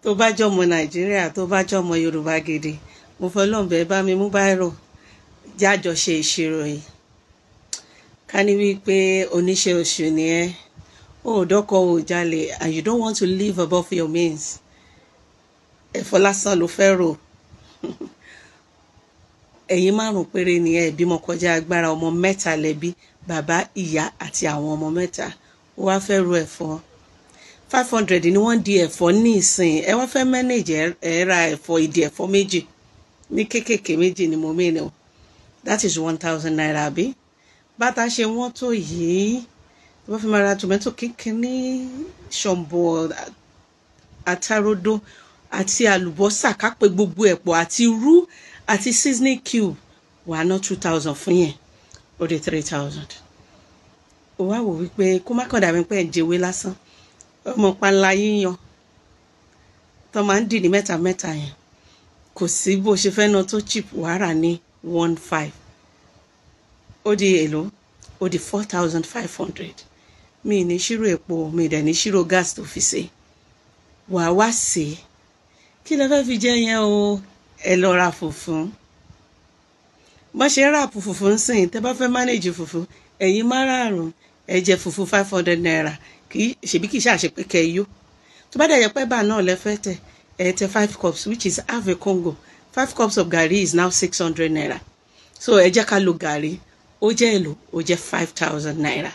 tó bá jọmọ nàìjíríà tó bá jọmọ yorùbá gidi mo fọlọ́ǹbẹ bá mi mú báírò jájọ ṣe ìṣirò yìí ká ní wípé oníṣẹ́ oṣù ni ẹ́ ó dọ́kọ̀ ò jalè and you don't want to live above your means ẹ̀fọ́ lásán ló fẹ́ rò ẹ̀yin márùn péré ni ẹ bímọ kọjá agbára ọmọ mẹ́ta lẹ́bí bàbá ìyá àti àwọn ọmọ mẹ́ta ó wá fẹ́ ro ẹ̀fọ́ five hundred ni wọ́n di ẹ̀fọ́ ní ìsìn ẹ wá fẹ́ manage ẹ ra ẹ̀fọ́ ìdí ẹ̀fọ́ méjì ní kéékèèké méjì ni mo mìíràn o that is one thousand naira àbí bàtà ṣe wọ́n tó yìí tó bá fi máa ra tomato kínkínní ṣọ̀mbọ̀ àtàrodo àti àlùbọ́sà kápẹ́ gbogbo ẹ̀pọ̀ àti irú àti seasoning cube wà ná two thousand fún yẹn ó di three thousand ó wá wò wípé kó má kàn dàbí pé ẹ̀ ń jẹwé lásán ọmọ panla yíyan tó máa ń dì ní mẹ́ta mẹ́ta yẹn kò sí bó ṣe fẹ́ ná tó cheap wàrà ní one five ó di èlò ó di four thousand five hundred mi ní ṣírò epo mi dẹ̀ ní ṣírò gas tó fi ṣe wàá wá sí i kí lẹ fẹ́ fi jẹ yẹn o ẹ lọ ra fùfún bọ́n ṣe ráàpù fùfú ń sìn tẹ́ bá fẹ́ mánéjì fùfú ẹ̀yin márààrún ẹ jẹ fùfú five hundred naira kì í ṣèbí kì í ṣàṣe pé kẹ́ ẹ yó tó bá dẹ̀ yẹ pé bá náà lẹ fẹ́ tẹ̀ ẹ tẹ five cups which is half a congo five cups of garri is now six hundred naira so ẹ jẹ́ ká lo garri ó jẹ́ èlò ó jẹ́ five thousand naira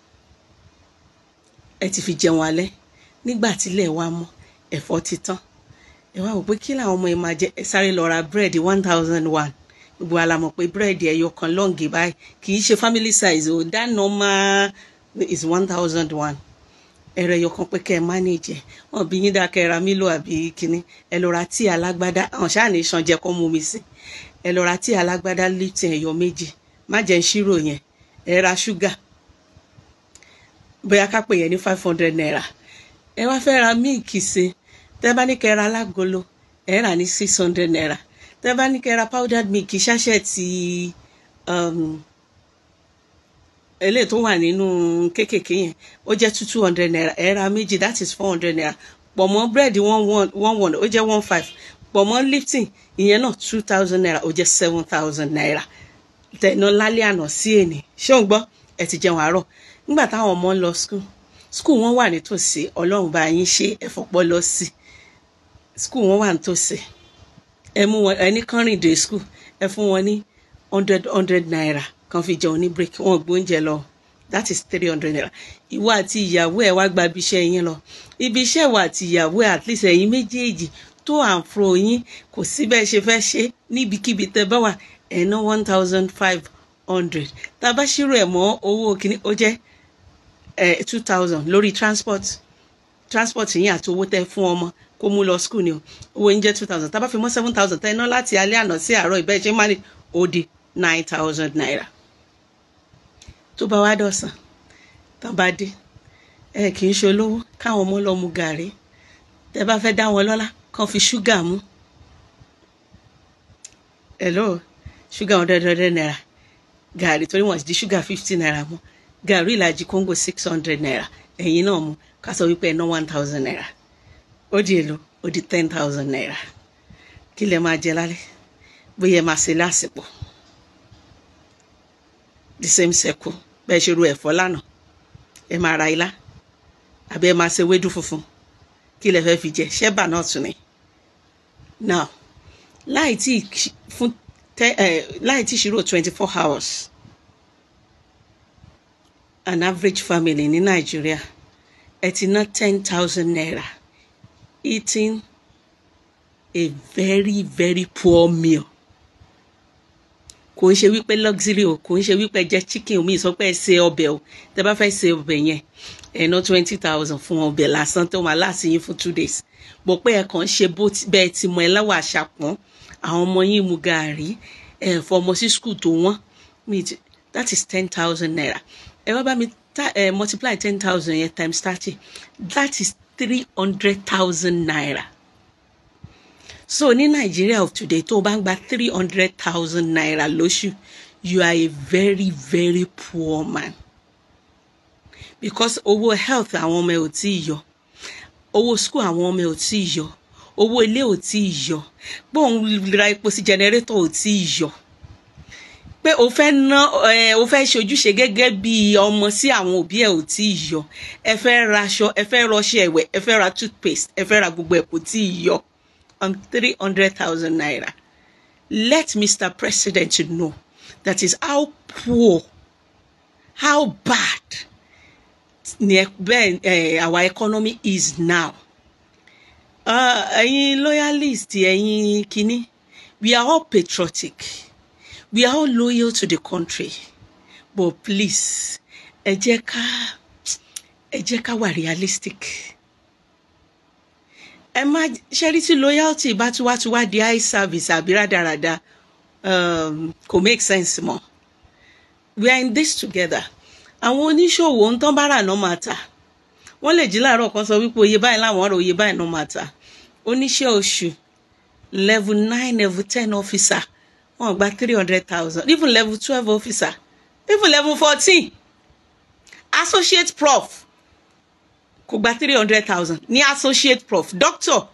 ẹ ti fi jẹun alẹ́ nígbà tílẹ̀ wá mọ́ ẹ̀fọ́ ti tán ẹ wá wò pé kí làwọn ọmọ ẹ máa jẹ ẹ sáré lọ ra búrẹ́dì one thousand one gbogbo ala mọ̀ pé búrẹ́dì ẹyọ kan lọ́ǹgì báyìí kì í ṣe family size o that normal is one thousand one ẹ̀rọ ẹyọ kan pé kẹ́ ẹ manage ẹ̀ wọ́n bí yín dáa kẹ́ ẹ ra mílò àbí kínní ẹ lọ ra tí alágbádá àwọn ṣáà ní sàn jẹ́ kó mú mi sí ẹ lọ ra tí alágbádá lipton ẹyọ méjì má jẹ́ ń ṣírò yẹn ẹ ra ṣúgà bóyá ká pè yẹn ní five hundred naira ẹ wá fẹ́ ra míìkì sí tẹ́ bá ní kẹ́ ẹ ra alágolo ẹ rà ní six hundred naira tẹ́ bá ní kẹ́ ra powdered milk ṣáṣẹ́ ti eléyìí tó wà nínú kéékèèké yẹn ó jẹ́ two two hundred naira ẹ ra méjì that is four hundred naira pọ̀ mọ́ búrẹ́dì one one one one ó jẹ́ one five pọ̀ mọ́ lifting ìyẹn náà two thousand naira ó jẹ́ seven thousand naira tẹ̀nà lálẹ́ àná sí èní ṣé ò ń gbọ́ ẹ ti jẹun àárọ̀ nígbà táwọn ọmọ ń lọ school school wọn wà nítòsí ọlọ́run bá yín ṣe ẹ̀fọ́pọ́ lọ sí school wọn wà nítòsí ẹ mú wọn ẹni kan rìn dé school ẹ fún wọn ní hundred hundred naira kan fi jẹun ní break wọn gbóúnjẹ lọ that is three hundred naira ìwọ àti ìyàwó ẹ wá gba ibi iṣẹ́ yín lọ ibi iṣẹ́ ìwọ àti ìyàwó ẹ at least ẹ̀yin méjèèjì tó àǹfro yín kò sí bẹ́ẹ̀ ṣe fẹ́ ṣe níbikíbi tẹ́ bá wà ẹ̀ ná one thousand five hundred tá a bá ṣírò ẹ̀ mọ́ owó kìíní ó jẹ́ two thousand lórí transport transport yín àti owó tẹ́ fún ọmọ kó mú lọ school ni o owó yín jẹ́ two thousand tá a bá fi mọ́ seven thousand tẹ́ ẹ ná láti alẹ́ àná sí àárọ̀ ìbẹ́ẹ̀ ṣe máa ní ó di nine thousand naira tó bá wá dọ̀sán tó bá dé ẹ kì í ṣe olówó káwọn ọmọ lọ mu gàrí tẹ́ bá fẹ́ dá wọn lọ́lá kàn fi ṣúgà mú hello ṣúgà hundred hundred naira gàrí torí wọn ti di ṣúgà fifty naira mú gàrí ìlàjì kóńgò six hundred naira ẹ̀yin náà mú ká sọ wípé ẹ ná one thousand naira ó di èlò ó di ten thousand naira kí lẹ máa jẹ lálẹ́ bóyá ẹ máa ṣe lásìkò the same circle bẹ́ẹ̀ ṣe ru ẹ̀fọ́ lánàá ẹ máa ra ilá àbí ẹ máa ṣe wédú funfun kí lẹ fẹ́ fi jẹ ṣẹ́bà náà tún ni now láì tí fún tẹ ẹ láì tí ṣírò twenty four hours an average family ní nàìjíríà ẹ ti ná ten thousand naira eating a very very poor meal kò ń ṣe wípé luxury o kò ń ṣe wípé jẹ chicken omi sọ pé ẹ ṣe ọbẹ̀ o tẹ bá fẹ́ ṣe ọbẹ̀ yẹn ẹ ná twenty thousand fún ọbẹ̀ lásán tó máa láti yín fún two days bọ̀ pé ẹ kàn ń ṣe bó bẹ́ẹ̀ ti mọ ẹ lọ́wọ́ àṣàpọ̀n àwọn ọmọ yín mu gàárì ẹ fọmọ sí school tó wọ́n that is ten thousand naira ẹ wá bá mi uh, multiply ten thousand yẹn times thirty that is three hundred thousand naira so ní nàìjíríà of today tó o bá ń gba three hundred thousand naira lóṣù you are a very very poor man because owó health àwọn ọmọ ẹ ò tí ì yọ owó school àwọn ọmọ ẹ ò tí ì yọ owó ilé ò tí ì yọ pé òun ra epo sí jẹnẹrétọ̀ ò tí ì yọ pé o fẹ́ ná ẹ o fẹ́ ṣojúṣe gẹ́gẹ́ bí ọmọ sí àwọn òbí ẹ̀ ò tí ì yọ ẹ fẹ́ ra aṣọ ẹ fẹ́ rọṣẹ ẹ̀wẹ̀ ẹ fẹ́ ra toothpaste ẹ fẹ́ ra gbogbo ẹ̀ kò tí ì yọ on three hundred thousand naira let Mr. President know that is how poor how bad ni bẹ́ẹ̀ uh, our economy is now ẹ̀yin uh, loyalist ẹ̀yin kínní we are all patriotic we are all loyal to the country but please ẹ jẹ́ ká ẹ jẹ́ ká wà realistic ẹ má ṣẹ́rí tí loyalty bá tún wá tún wá di eye service àbí rádaràda um, kò make sense mọ́ we are in this together àwọn oníṣòwò ń tán bára náà máa tà wọ́n lè jí láàárọ̀ kan sọ wípé oye báyìí láwọn ọ̀rọ̀ oye báyìí náà máa tà oníṣẹ́ oṣù level nine level ten officer wọ́n gba three hundred thousand even level twelve officer even level fourteen associate prof kò gba three hundred thousand ní associate prof doctor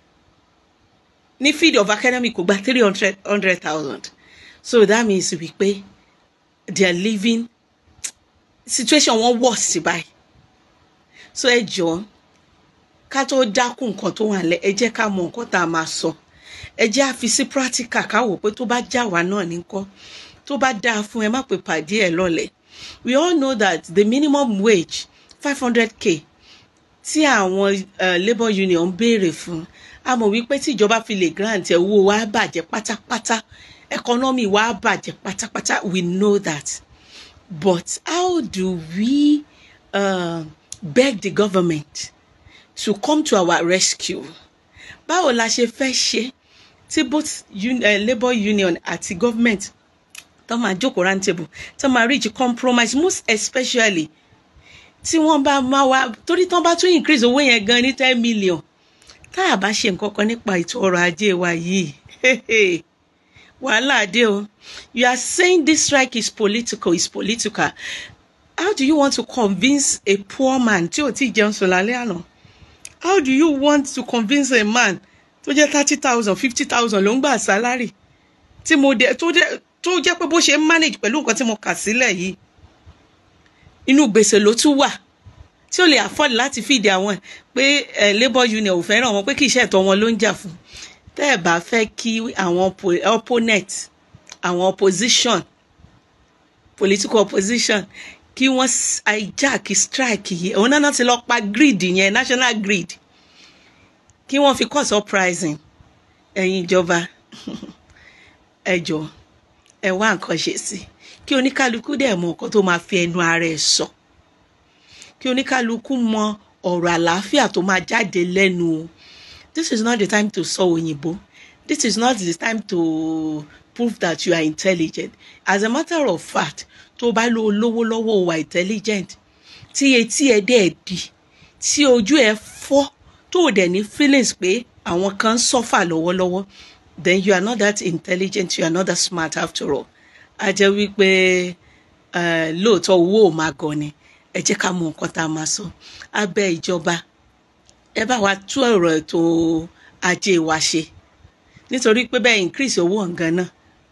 ní field of academy kò gba three hundred thousand so that means wípé they are living situation wọn worse báyìí so ẹ jọ̀ọ́ ká tó dákun nǹkan tó wà lẹ ẹ jẹ́ ká mọ nǹkan tá a máa sọ ẹ jẹ́ àfi sí practical ká wò pé tó bá já wa náà ní kọ́ tó bá dáa fún ẹ má pè pàdé ẹ lọ́lẹ̀ we all know that the minimum wage five hundred k tí àwọn uh, labour union ń béèrè fún a mọ̀ wípé tí ìjọba fi lè grant ẹ̀ owó wa bàjẹ́ pátápátá economy wa bàjẹ́ pátápátá we know that but how do we uh, beg the government to come to our rescue báwo la ṣe fẹ́ ṣe tí both un uh, labour union àti government tó máa jókòó round table tó máa reach compromise most especially tí wọ́n bá máa wá torí tán bá tún increase owó yẹn gan ní ten million tá a bá ṣe nǹkan kan nípa ètò ọrọ̀ ajé wa yìí wàhálà dé o you are saying this strike is political is political how do you want to convince a poor man tí ò tí jẹun sùn lálẹ́ àná how do you want to convince a man tó jẹ́ thirty thousand fifty thousand ló ń gbà sálárì tí mo dé tó jẹ́ tó jẹ́ pé bó ṣe ń manage pẹ̀lú nǹkan tí mo kà sílẹ̀ yìí inú gbèsè ló tún wà tí ó lè afford láti fìdí àwọn pé labour union ò fẹ́ràn wọn pé kì í ṣe ẹ̀tọ́ wọn ló ń jà fún tẹ́ ẹ̀ bá fẹ́ kí àwọn opponent àwọn opposition political opposition kí wọ́n hijack strike yìí òun náà ti lọ pa grid yẹn national grid kí wọ́n fi cause uprising ẹ̀yin ìjọba ẹ jọ̀ọ́ ẹ wá nǹkan ṣe sí kí oníkálukú dẹ̀ mọ nǹkan tó máa fi ẹnu ara ẹ̀ sọ kí oníkálukú mọ ọ̀rọ̀ àlàáfíà tó máa jáde lẹ́nu o this is not the time to sọ òyìnbó this is not the time to prove that you are intelligent as a matter of fact tó bá lo olówó lọ́wọ́ wà intelligent tí etí ẹ dẹ̀ di tí ojú ẹ fọ́ tó o dẹ̀ ní feelings pé àwọn kan ń suffer lọ́wọ́lọ́wọ́ then you are not that intelligent you are not that smart after all a jẹ́ wípé lóòótọ́ owó ò máa gọ̀ ni ẹ jẹ́ ká mọ nǹkan tá a máa sọ abẹ́ ìjọba ẹ bá wa tú ọ̀rọ̀ ètò ajé wa ṣe nítorí pé bẹ́ẹ̀ increase owó ọ̀gán náà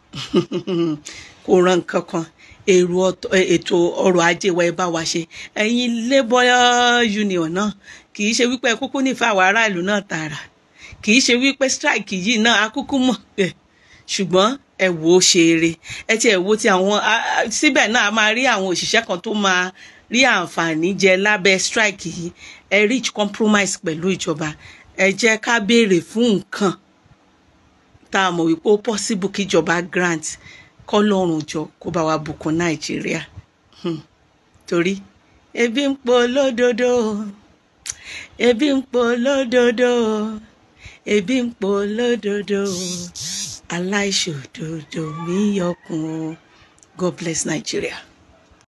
kò ran nǹkan kan èrò ètò ọrọ̀ ajé wa ẹ bá wa ṣe ẹ̀yin labour union náà kì í ṣe wípé kúkú nífẹ̀ẹ́ àwọn aráàlú náà tààrà kì í ṣe wípé strike yìí náà akúkú mọ̀ ṣùgbọ́n ẹ wò ó ṣe eré ẹ ti ẹ wo ti àwọn síbẹ̀ náà a máa rí àwọn òṣìṣẹ́ kan tó máa rí àǹfààní jẹ lábẹ́ strike yìí ẹ reach compromise pẹ̀lú ìjọba ẹ jẹ́ ká béèrè fún nǹkan tá a mọ̀ wípé ó possible kí ìjọba grant kọ́lọ́run jọ kó bá wa bùkún nàìjíríà torí ebi ń po lódodo ebi ń po lódodo ebi ń po lódodo aláìṣòdodo mi yọkùn God bless Nigeria.